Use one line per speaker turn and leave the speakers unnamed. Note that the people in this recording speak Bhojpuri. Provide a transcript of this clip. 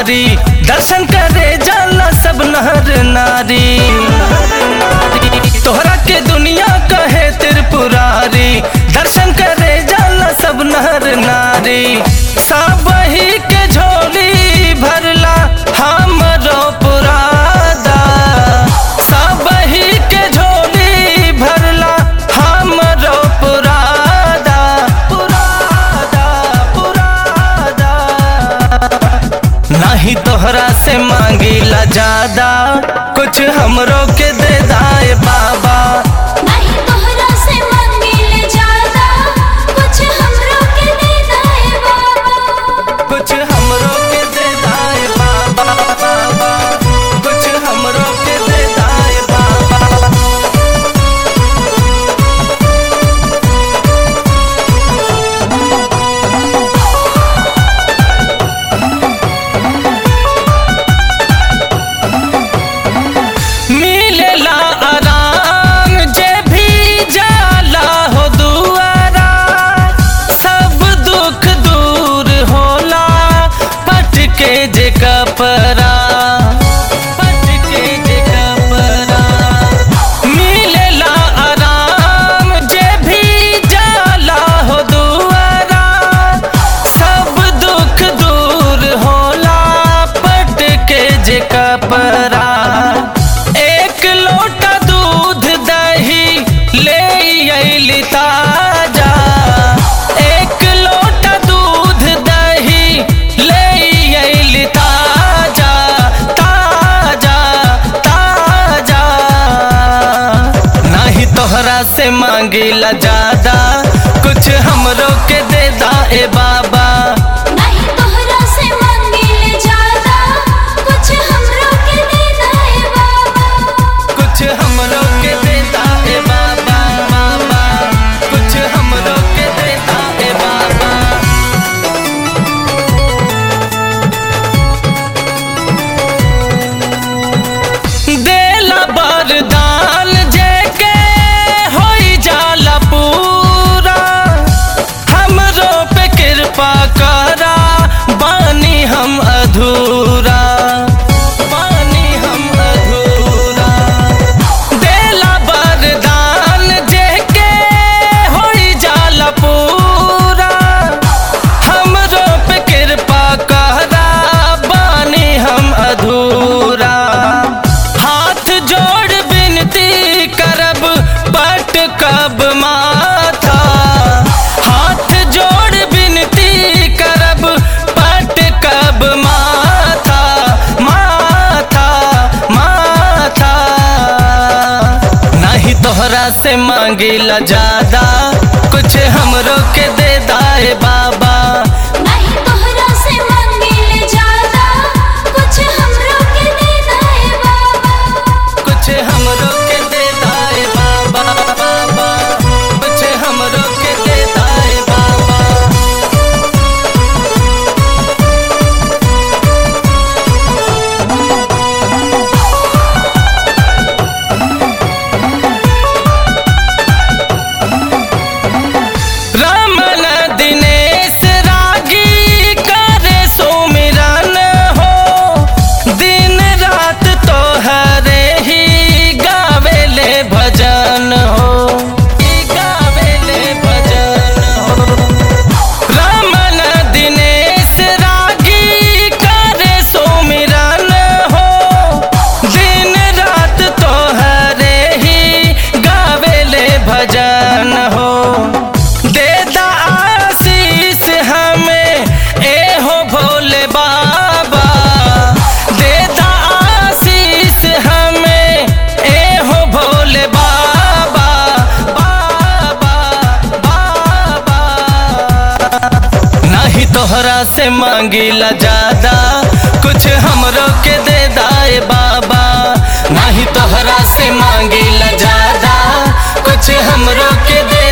पुरारी दर्शन करे जाला सब नहर नारी तोहरा के दुनिया कहे त्रिपुरारी दर्शन करे जाला सब नहर नारी सब ही के झोली भरला हमरो पुरादा सब ही के झोली भरला हमरो पुरादा पुरादा पुरादा नहीं तोहरा से मांगीला ज्यादा कुछ हमरो के दे दाए बाबा
नहीं तोहरा से मांगिले ज्यादा कुछ हमरो के दे दाए बाबा
कुछ हमरो के दे दाए बाबा बाबा कुछ हमरो के दे दाए बाबा मिलेला आराम जे भी जाला हो दुआरा सब दुख दूर होला पटके जे कपरा पटके जे कपरा मिलेला आराम जे भी जाला हो दुआरा सब दुख दूर होला पटके जे कपरा एक लोटा दूध दही ले अइली ताजा एक लोटा दूध दही ले अइली ताजा ताजा ताजा नहीं तोहरा से मांगिला ज्यादा कुछ हमरो के दे दाए बाबा
नहीं तोहरा से मांगिले ज्यादा कुछ हमरो के दे दाए बाबा
कुछ हमरो के दे दाए बाबा बाबा कुछ हमरो के दे दाए बाबा देला वरदान जेके होई जाला पूरा हमरो पे कृपा करा बानी हम अधूरा बानी हम अधूरा देला वरदान जेके होई जाला पूरा हमरो पे कृपा करा बानी हम अधूरा हाथ जोड़ विनती करब पट कब माथा हाथ जोड़ विनती करब पट कब माथा माथा माथा नहीं तोहरा से मांगिला ज्यादा कुछ हमरो के दे दाए बाबा
नहीं तोहरा से मांगिले ज्यादा कुछ हमरो के दे दाए बाबा
कुछ हमरो के दे दाए बाबा बाबा कुछ हमरो के दे दाए बाबा रमन दिनेश रागी करे सुमिरन हो दिन रात तोहरे ही गावेले भजन हो ही गावेले भजन हो रमन दिनेश रागी करे सुमिरन हो दिन रात तोहरे ही गावेले भजन हो देदा आशीष हमें ए हो भोले बाबा देदा आशीष हमें ए हो भोले बाबा बाबा बाबा नहीं तोहरा से मांगिला ज्यादा कुछ हमरो के दे दाए बाबा नहीं तोहरा से मांगिला ज्यादा कुछ हमरो के दे